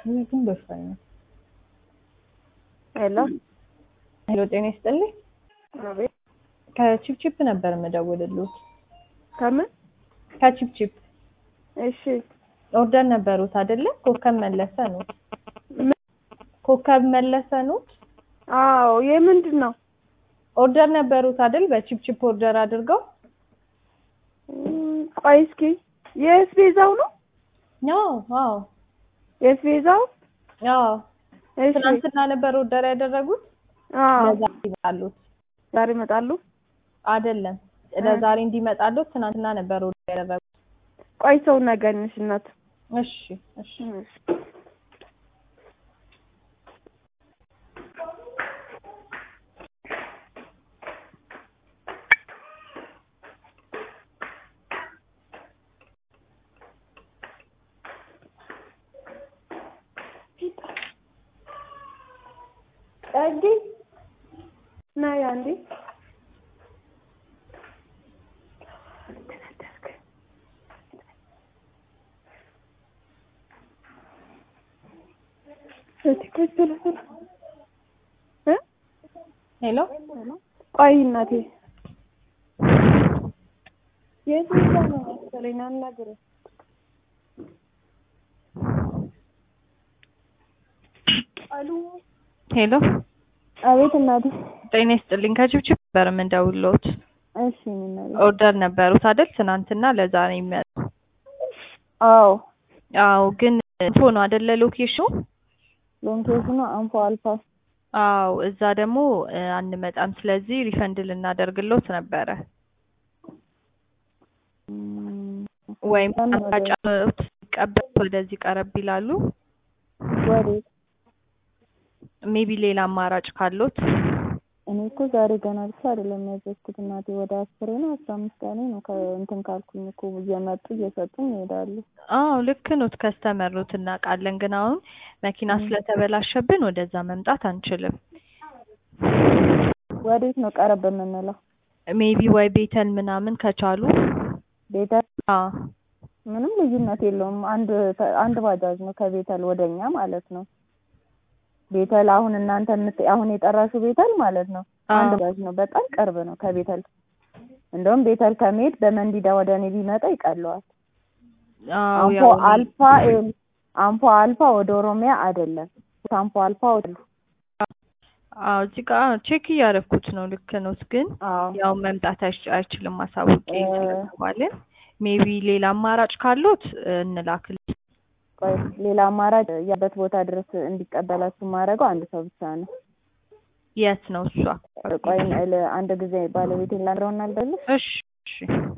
ግን በፋኝ ነው። ሄሎ ሄሎ፣ ጤና ይስጥልኝ። አቤት። ከቺፕቺፕ ነበር የምደውልልዎት። ከምን? ከቺፕቺፕ እሺ። ኦርደር ነበሩት አይደለ? ኮከብ መለሰ ነው። ምን? ኮከብ መለሰ ነው። አዎ። የምንድን ነው? ኦርደር ነበሩት አይደል? በቺፕቺፕ ኦርደር አድርገው እም፣ ቆይ እስኪ የስቤዛው ነው? አዎ፣ አዎ፣ የስቤዛው? አዎ። እሺ። ትናንትና ነበር ኦርደር ያደረጉት። አዎ። ለዛሬ ይመጣሉት ዛሬ ይመጣሉ? አይደለም፣ ለዛሬ እንዲመጣሉት ትናንትና ነበር ኦርደር ያደረጉት። ቆይ ሰው ነገር ነሽ እናት። እሺ፣ እሺ። እሺ። ጸዲ ነይ አንዴ። እ ሄሎ፣ ቆይ እናቴ የት ቦታ ነው መሰለኝ አናግረው። አሉ ሄሎ፣ አቤት እናቴ። ጤና ይስጥልኝ። ከቺፕቺፕ ነበር የምደውልልዎት። እሺ እናቴ። ኦርደር ነበሩት አይደል? ትናንትና ለዛሬ የሚመጣ አዎ አዎ። ግን እንፎ ነው አይደለ? ሎኬሽኑ ሎኬሽኑ አንፎ አልፋ። አዎ። እዛ ደግሞ እ፣ አንመጣም። ስለዚህ ሪፈንድ ልናደርግልዎት ነበረ እም፣ ወይም ለምን አማራጭ ሲቀበሉት ወደዚህ ቀረብ ይላሉ። ወዴት? ሜቢ ሌላ አማራጭ ካሎት እኔ እኮ ዛሬ ገና ብቻ አይደለም ያዘዝኩት እናቴ፣ ወደ አስሬ ነው አስራ አምስት ቀኔ ነው ከእንትን ካልኩኝ እኮ እየመጡ እየሰጡኝ ይሄዳሉ። አዎ ልክ ኖት። ከስተመሩት እናውቃለን። ግን አሁን መኪና ም። ስለተበላሸብን ወደዛ መምጣት አንችልም። ወዴት ነው ቀረብ የምንለው? ሜቢ ወይ ቤተል ምናምን ከቻሉ ቤተል አዎ ምንም ልዩነት የለውም። አንድ አንድ ባጃጅ ነው ከቤተል ወደኛ ማለት ነው። ቤተል አሁን እናንተ የምት አሁን የጠራሹ ቤተል ማለት ነው አንድ አዎ ባጃጅ ነው። በጣም ቅርብ ነው ከቤተል። እንደውም ቤተል ከመሄድ በመንዲዳ ወደ እኔ ቢመጣ ይቀለዋል። አዎ አንፎ ያው አልፋ ይኸውልህ፣ አንፎ አልፋ ወደ ኦሮሚያ አይደለም። አንፎ አልፋ ወደ አዎ እዚህ ጋር ቼክ እያደረኩት ነው። ልክ ኖት። ግን አዎ ያው መምጣት አይች- አይችልም ማሳወቅ እ፣ ስለተባልን ሜቢ ሌላ አማራጭ ካሎት እ፣ እንላክል ቆይ ሌላ አማራጭ ያበት ቦታ ድረስ እንዲቀበላችሁ ማድረገው አንድ ሰው ብቻ ነው። የት ነው እሷ? ቆይ ል- አንድ ጊዜ ባለቤቴን ላድረውና አልደልሽ እሺ እሺ